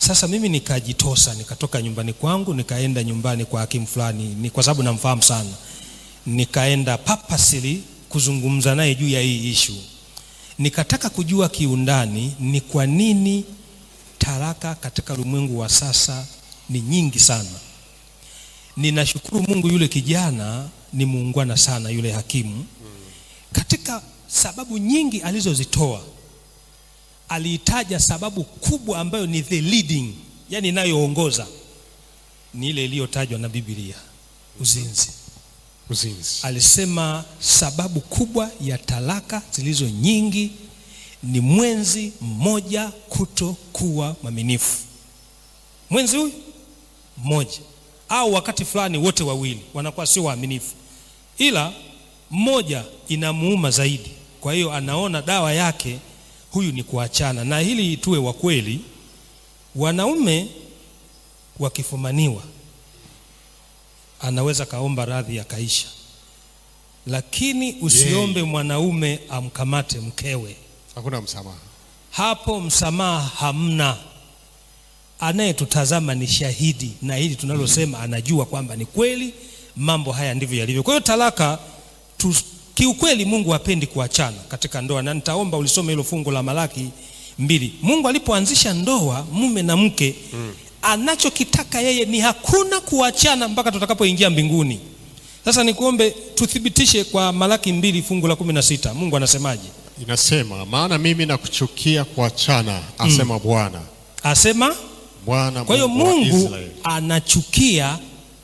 Sasa mimi nikajitosa, nikatoka nyumbani kwangu nikaenda nyumbani kwa hakimu fulani, ni kwa sababu namfahamu sana, nikaenda papasili kuzungumza naye juu ya hii ishu. Nikataka kujua kiundani ni kwa nini talaka katika ulimwengu wa sasa ni nyingi sana. Ninashukuru Mungu, yule kijana ni muungwana sana, yule hakimu. Katika sababu nyingi alizozitoa aliitaja sababu kubwa ambayo ni the leading, yani inayoongoza ni ile iliyotajwa na Biblia, uzinzi. Uzinzi. Alisema sababu kubwa ya talaka zilizo nyingi ni mwenzi mmoja kutokuwa mwaminifu. Mwenzi huyu mmoja, au wakati fulani wote wawili wanakuwa sio waaminifu, ila mmoja inamuuma zaidi. Kwa hiyo anaona dawa yake huyu ni kuachana. Na hili tuwe wa kweli, wanaume wakifumaniwa anaweza kaomba radhi akaisha, lakini usiombe mwanaume amkamate mkewe. Hakuna msamaha. Hapo msamaha hamna. Anayetutazama ni shahidi, na hili tunalosema anajua kwamba ni kweli, mambo haya ndivyo yalivyo. Kwa hiyo talaka tu, kiukweli Mungu hapendi kuachana katika ndoa, na nitaomba ulisome hilo fungu la Malaki mbili. Mungu alipoanzisha ndoa mume na mke mm. anachokitaka yeye ni hakuna kuachana mpaka tutakapoingia mbinguni. Sasa nikuombe tuthibitishe kwa Malaki mbili fungu la kumi na sita Mungu anasemaje? Inasema, maana mimi nakuchukia kuachana, asema Bwana. Asema Bwana Kwa hiyo Mungu wa Mungu Israeli. anachukia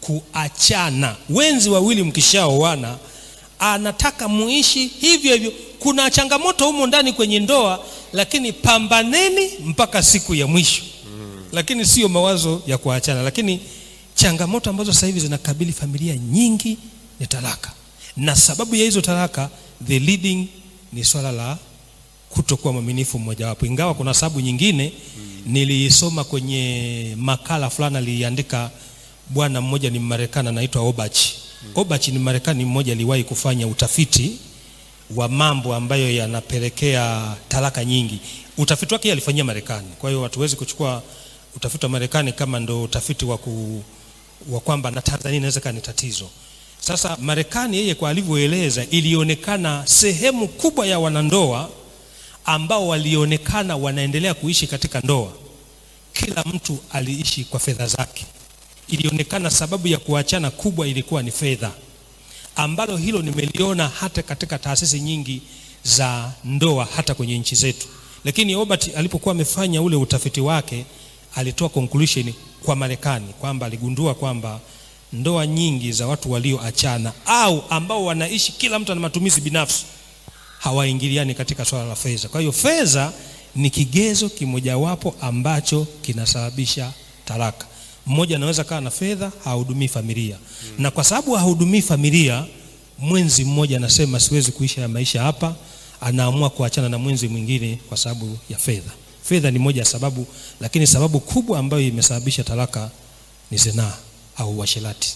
kuachana. Wenzi wawili mkishaoana, anataka muishi hivyo hivyo. Kuna changamoto humo ndani kwenye ndoa, lakini pambaneni mpaka siku ya mwisho, lakini sio mawazo ya kuachana. Lakini changamoto ambazo sasa hivi zinakabili familia nyingi ni talaka, na sababu ya hizo talaka, the leading ni swala la kutokuwa mwaminifu mmojawapo, ingawa kuna sababu nyingine nilisoma kwenye makala fulani aliandika bwana mmoja ni Mmarekani anaitwa Obach. Obach ni Marekani mmoja aliwahi kufanya utafiti wa mambo ambayo yanapelekea talaka nyingi. Utafiti wake yeye alifanyia Marekani, kwa hiyo hatuwezi kuchukua utafiti wa Marekani kama ndo utafiti wa, ku, wa kwamba na Tanzania inaweza kuwa ni tatizo. Sasa Marekani yeye kwa alivyoeleza, ilionekana sehemu kubwa ya wanandoa ambao walionekana wanaendelea kuishi katika ndoa, kila mtu aliishi kwa fedha zake. Ilionekana sababu ya kuachana kubwa ilikuwa ni fedha, ambalo hilo nimeliona hata katika taasisi nyingi za ndoa, hata kwenye nchi zetu. Lakini Obert alipokuwa amefanya ule utafiti wake, alitoa conclusion kwa Marekani kwamba aligundua kwamba ndoa nyingi za watu walioachana au ambao wanaishi kila mtu ana matumizi binafsi hawaingiliani katika swala la fedha. Kwa hiyo fedha ni kigezo kimojawapo ambacho kinasababisha talaka. Mmoja anaweza kawa na fedha hahudumii familia mm. na kwa sababu hahudumii familia, mwenzi mmoja anasema siwezi kuishi ya maisha hapa, anaamua kuachana na mwenzi mwingine kwa sababu ya fedha. Fedha ni moja ya sababu, lakini sababu kubwa ambayo imesababisha talaka ni zinaa au uasherati.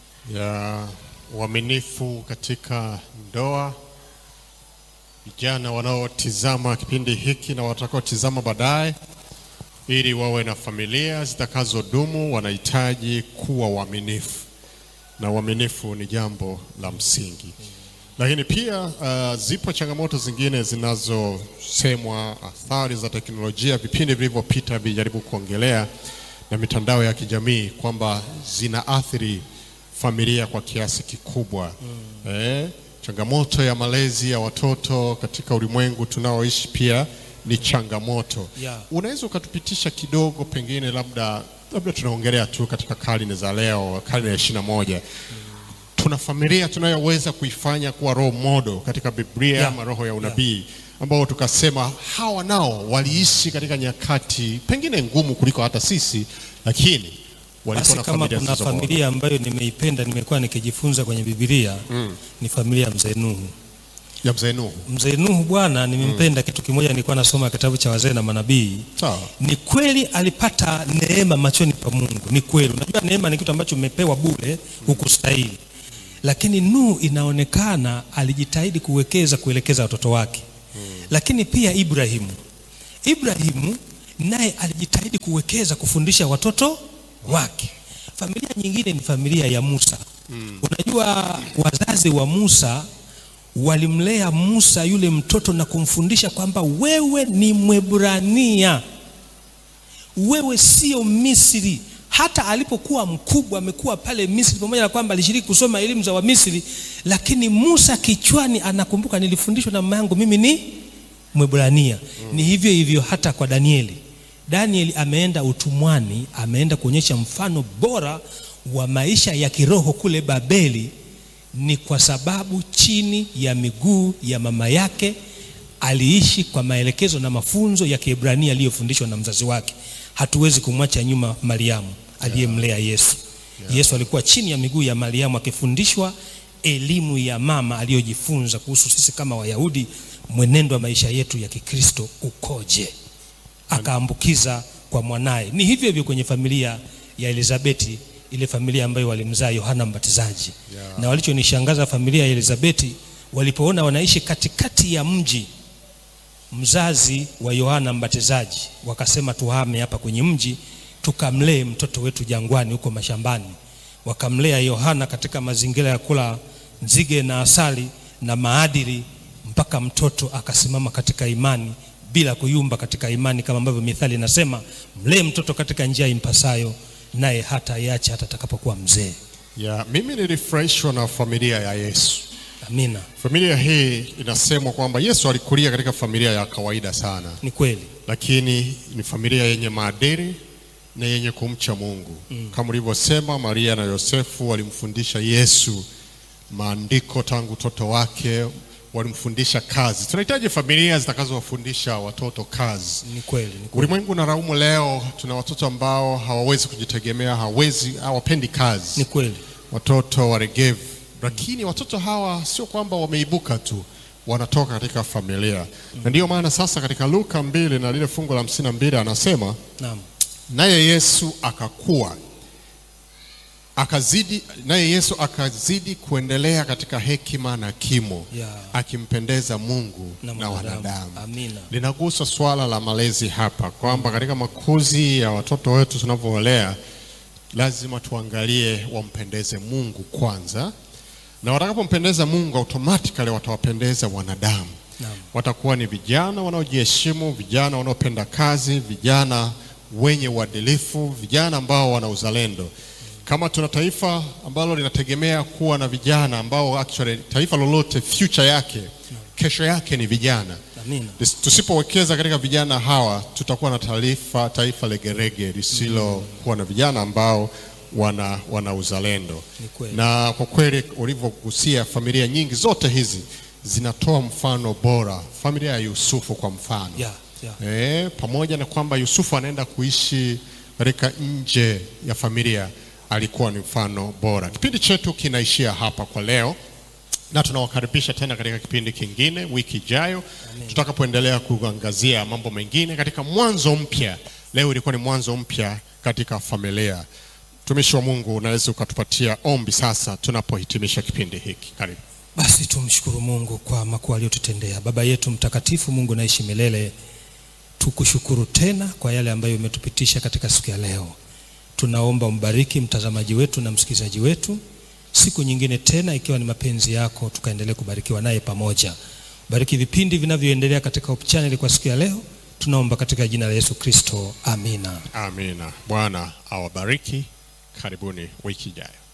ya uaminifu katika ndoa. Vijana wanaotizama kipindi hiki na watakaotizama baadaye, ili wawe na familia zitakazodumu, wanahitaji kuwa waaminifu, na uaminifu ni jambo la msingi. Lakini pia uh, zipo changamoto zingine zinazosemwa, athari za teknolojia, vipindi vilivyopita vijaribu kuongelea na mitandao ya kijamii kwamba zinaathiri familia kwa kiasi kikubwa mm. Eh, changamoto ya malezi ya watoto katika ulimwengu tunaoishi pia ni changamoto Yeah. unaweza ukatupitisha kidogo, pengine labda labda tunaongelea tu katika karne za leo, karne ya ishirini na moja tuna familia tunayoweza kuifanya kuwa role model katika Biblia Yeah. ama roho ya unabii ambao tukasema hawa nao waliishi katika nyakati pengine ngumu kuliko hata sisi, lakini walikuwa Basi na kama familia kuna zilizo bora. familia ambayo nimeipenda, nimekuwa nikijifunza kwenye Biblia Mm. ni familia ya mzee Nuhu. ya mzee Nuhu. Mzee Nuhu bwana, nimempenda kitu kimoja, nilikuwa nasoma kitabu cha wazee na manabii. Sawa. Ni kweli alipata neema machoni pa Mungu, ni kweli. Unajua neema ni kitu ambacho umepewa bure, hukustahili. Lakini Nuhu inaonekana alijitahidi kuwekeza kuelekeza watoto wake. Lakini pia Ibrahimu, Ibrahimu naye alijitahidi kuwekeza kufundisha watoto wake. Familia nyingine ni familia ya Musa. Unajua wazazi wa Musa walimlea Musa yule mtoto na kumfundisha kwamba wewe ni Mwebrania, wewe sio Misri. Hata alipokuwa mkubwa amekuwa pale Misri, pamoja na kwamba alishiriki kusoma elimu za Wamisri, lakini Musa kichwani anakumbuka, nilifundishwa na mama yangu mimi ni Mwebrania. Ni hivyo hivyo hata kwa Danieli. Danieli ameenda utumwani, ameenda kuonyesha mfano bora wa maisha ya kiroho kule Babeli, ni kwa sababu chini ya miguu ya mama yake aliishi kwa maelekezo na mafunzo ya Kiebrania aliyofundishwa na mzazi wake. Hatuwezi kumwacha nyuma Mariamu aliyemlea Yesu. Yesu alikuwa chini ya miguu ya Mariamu akifundishwa elimu ya mama aliyojifunza kuhusu sisi kama Wayahudi, mwenendo wa maisha yetu ya Kikristo ukoje, akaambukiza kwa mwanaye. Ni hivyo hivyo kwenye familia ya Elizabeti, ile familia ambayo walimzaa Yohana Mbatizaji Yeah. na walichonishangaza familia ya Elizabeti walipoona wanaishi katikati ya mji mzazi wa Yohana Mbatizaji, wakasema tuhame hapa kwenye mji tukamlee mtoto wetu jangwani huko mashambani. Wakamlea Yohana katika mazingira ya kula nzige na asali na maadili, mpaka mtoto akasimama katika imani bila kuyumba katika imani, kama ambavyo Mithali inasema, mlee mtoto katika njia impasayo, naye hata iache hata atakapokuwa mzee. Ya, mimi nilifurahishwa na familia ya Yesu. Amina, Familia hii inasemwa kwamba Yesu alikulia katika familia ya kawaida sana, ni kweli. lakini ni familia yenye maadili na yenye kumcha Mungu. Kama ulivyosema, Maria na Yosefu walimfundisha Yesu maandiko tangu utoto wake, walimfundisha kazi. Tunahitaji familia zitakazowafundisha watoto kazi. Ni kweli, ni kweli. Ulimwengu na raumu leo, tuna watoto ambao hawawezi kujitegemea, hawezi, hawapendi kazi Ni kweli. watoto waregevu, lakini watoto hawa sio kwamba wameibuka tu, wanatoka katika familia na ndiyo maana sasa katika Luka mbili na lile fungu la hamsini na mbili anasema Naam. naye Yesu akakua akazidi, naye Yesu akazidi kuendelea katika hekima na kimo Yeah. akimpendeza Mungu Na na, mwanadamu. wanadamu. Amina. Linagusa swala la malezi hapa kwamba katika makuzi ya watoto wetu tunavyowalea lazima tuangalie wampendeze Mungu kwanza, na watakapompendeza Mungu automatically watawapendeza wanadamu. Naam. Watakuwa ni vijana wanaojiheshimu, vijana wanaopenda kazi, vijana wenye uadilifu, vijana ambao wana uzalendo. Kama tuna taifa ambalo linategemea kuwa na vijana ambao actually taifa lolote future yake kesho yake ni vijana. Amina. Tis- Tusipowekeza katika vijana hawa tutakuwa na taifa taifa legerege lisilokuwa na vijana ambao wana, wana uzalendo. Ni kweli. Na kwa kweli ulivyogusia, familia nyingi zote hizi zinatoa mfano bora. Familia ya Yusufu kwa mfano Yeah, yeah. Eh, pamoja na kwamba Yusufu anaenda kuishi katika nje ya familia, alikuwa ni mfano bora. Kipindi chetu kinaishia hapa kwa leo, na tunawakaribisha tena katika kipindi kingine wiki ijayo, tutakapoendelea kuangazia mambo mengine katika mwanzo mpya. Leo ilikuwa ni mwanzo mpya katika familia. Mtumishi wa Mungu, unaweza ukatupatia ombi sasa tunapohitimisha kipindi hiki? Karibu. Basi tumshukuru Mungu kwa makuu aliyotutendea. Baba yetu mtakatifu, Mungu naishi milele, tukushukuru tena kwa yale ambayo umetupitisha katika siku ya leo. Tunaomba umbariki mtazamaji wetu na msikilizaji wetu, siku nyingine tena, ikiwa ni mapenzi yako, tukaendelee kubarikiwa naye pamoja. Bariki vipindi vinavyoendelea katika Hope Channel kwa siku ya leo, tunaomba katika jina la Yesu Kristo, amina. Amina. Bwana awabariki. Karibuni wiki ijayo.